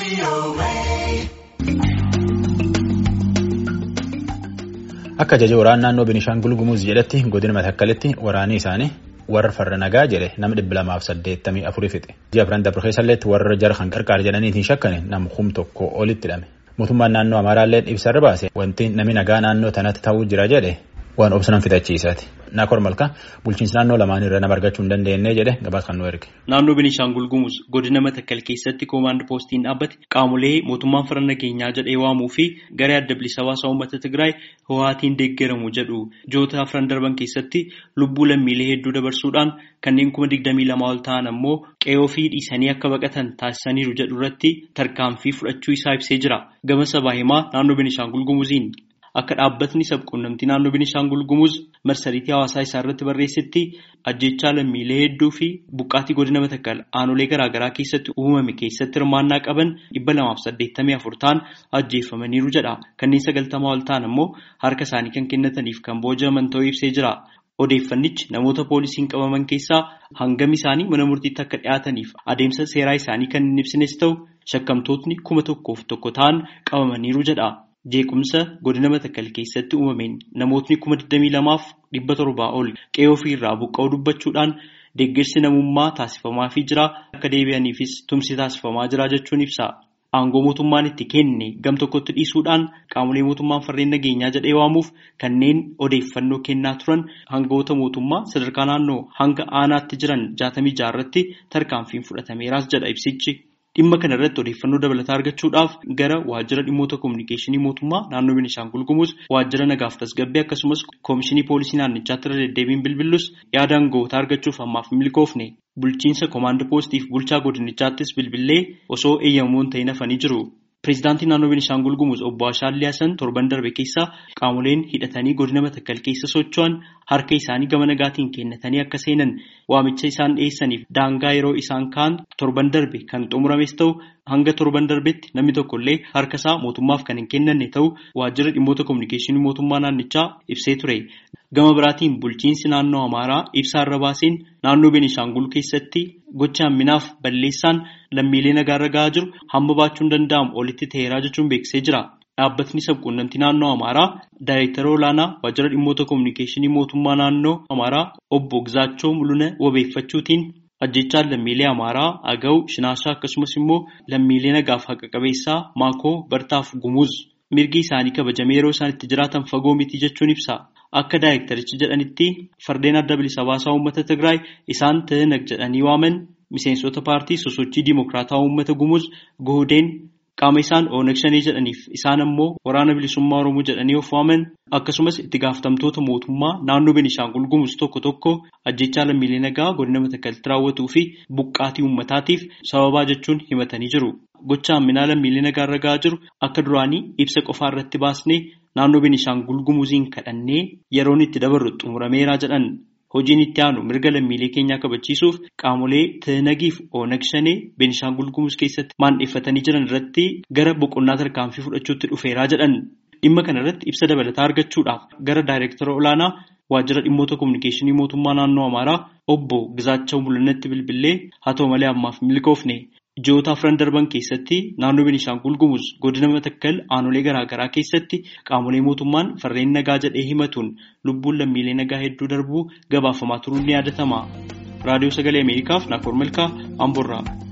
Akka ajaja waraana naannoo Binishaangul Gumuz jedhetti godina Matakkalitti waraanni isaanii warra farra nagaa jedhe nama dhibba lamaaf saddeettamii afurii fixe. Ji'a Firaan Dabreessalleetti warra jara kan qarqaar jedhaniitiin shakkane nama kum tokko olitti hidhame. Mootummaan naannoo Amaaraallee ibsarra baase wanti namni nagaa naannoo tanatti ta'uu jira jedhe waan obsanan fixachiisaati. Naakor Malka bulchiinsi naannoo lamaan irra nama argachuu hin dandeenye jedhe gabaas kan nu erge. Naannoo Beenishaangul Gumuz godina Matakkal keessatti koomaand poostiin dhaabbate qaamolee mootummaan farra nageenyaa jedhee waamuu fi garee adda bilisa baasaa uummata Tigraay ho'aatiin deeggaramu jedhu joota afran darban keessatti lubbuu lammiilee hedduu dabarsuudhaan kanneen kuma digdamii lama ol ta'an ammoo qe'oo fi dhiisanii akka baqatan taasisaniiru jedhu irratti tarkaanfii fudhachuu isaa ibsee jira. Gama sabaa himaa naannoo Beenishaangul Gumuziin. Akka dhaabbatni sabquunnamtii naannoo Beenishaangul Gumuz marsariitii hawaasaa isaa irratti barreessetti ajjechaa lammiilee hedduu fi buqqaatii godina Matakkal aanolee garaagaraa keessatti uumame keessatti hirmaannaa qaban dhibba lamaaf saddeettamii afur ta'an ajjeeffamaniiru jedha. Kanneen sagaltamaa ol ta'an ammoo harka isaanii kan kennataniif kan booji'aman ta'uu ibsee jira. Odeeffannichi namoota poolisiin qabaman keessaa hangam isaanii mana murtiitti akka dhiyaataniif adeemsa seeraa isaanii kan hin ibsines ta'u shakkamtootni kuma tokkoof tokko ta'an qabamaniiru jedha. Jeequmsa godina Matakkal keessatti uumameen namootni kuma 22 fi dhibba torbaa ol qe'oo ofii irraa buqqa'uu dubbachuudhaan deeggarsi namummaa taasifamaafii jira akka deebi'aniifis tumsi taasifamaa jira jechuun ibsa. Aangoo mootummaan itti kenne gam tokkotti dhiisuudhaan qaamolee mootummaan farreen nageenyaa jedhee waamuuf kanneen odeeffannoo kennaa turan hangawoota mootummaa sadarkaa naannoo hanga aanaatti jiran jaatamii jaarratti tarkaanfiin fudhatameeraas jedha ibsichi. Dhimma kana irratti odeeffannoo dabalataa argachuudhaaf gara waajjira dhimmoota kominikeeshinii mootummaa naannoo Beenishaangul Gumuz waajjira nagaaf tasgabbii akkasumas koomishinii poolisii naannichaatti irra deddeebiin bilbillus yaada aanga'ootaa argachuuf ammaaf milkoofne bulchiinsa koomaand poostiif bulchaa godinichaattis bilbillee osoo eeyyamamuun ta'in hafanii jiru. Pireezidaantiin naannoo Beenishaangul Gumuz obbo Ashaadlii Hasan torban darbe keessa qaamoleen hidhatanii godina Matakkal keessa socho'an harka isaanii gama nagaatiin kennatanii akka seenan waamicha isaan dhiyeessaniif daangaa yeroo isaan kaan torban darbe kan xumurames ta'u hanga torban darbetti namni tokkollee harka isaa mootummaaf kan hin kennanne ta'u waajjira dhimmoota kominikeeshinii mootummaa naannichaa ibsee ture. Gama biraatiin bulchiinsi naannoo Amaaraa ibsaa irra baaseen naannoo Beenishaangul keessatti gocha hamminaaf balleessaan lammiilee nagaarra gahaa jiru hamma baachuun danda'amu olitti ta'eeraa jechuun beeksisee jira. Dhaabbatni sabquunnamtii naannoo Amaaraa daayireektara olaanaa waajjira dhimmoota kominikeeshinii mootummaa naannoo Amaaraa obbo Gizaachoo Mul'una wabeeffachuutiin ajjechaan lammiilee Amaaraa Agaw Shinaashaa akkasumas immoo lammiilee nagaaf haqa qabeessaa Maakoo Bartaaf Gumuz mirgi isaanii kabajamee yeroo isaan itti jiraatan fagoo miti jechuun ibsa. Akka daayireektarichi jedhanitti fardeen adda bilisa baasaa uummata Tigraay isaan TNG jedhanii waaman miseensota paartii sosochii diimokiraataa uummata Gumuz Gohdeen qaama isaan ONG shanii jedhaniif isaan ammoo waraana bilisummaa Oromoo jedhanii of waaman akkasumas itti gaafatamtoota mootummaa naannoo Beenishaangul Gumuz tokko tokko ajjechaa lammiilee nagaa godina Matakkalitti raawwatuu fi buqqaatii uummataatiif sababaa jechuun himatanii jiru. Gocha hamminaa lammiilee nagaarra gahaa jiru akka duraanii ibsa qofaa irratti baasnee naannoo Beenishaangul Gumuziin kadhannee yeroon itti dabarru xumurameeraa jedhan. Hojiin itti aanu mirga lammiilee keenyaa kabachiisuuf qaamolee TNGif ONG shanee Beenishaangul Gumuz keessatti maandheeffatanii jiran irratti gara boqonnaa tarkaanfii fudhachuutti dhufeeraa jedhan. Dhimma kana irratti ibsa dabalataa argachuudhaaf gara daayireektara olaanaa waajjira dhimmoota kominikeeshinii mootummaa naannoo Amaaraa obbo Gizaachoo Mul'inatti bilbilee haa ta'u malee ammaaf milkoofne. Ji'oota afran darban keessatti naannoo Beenishaangul Gumuz godina Matakkal aanolee garaagaraa keessatti qaamolee mootummaan farreen nagaa jedhee himatuun lubbuun lammiilee nagaa hedduu darbuu gabaafamaa turuun ni yaadatama. Raadiyoo Sagalee Ameerikaaf Naakoor Malkaa Amboorraa.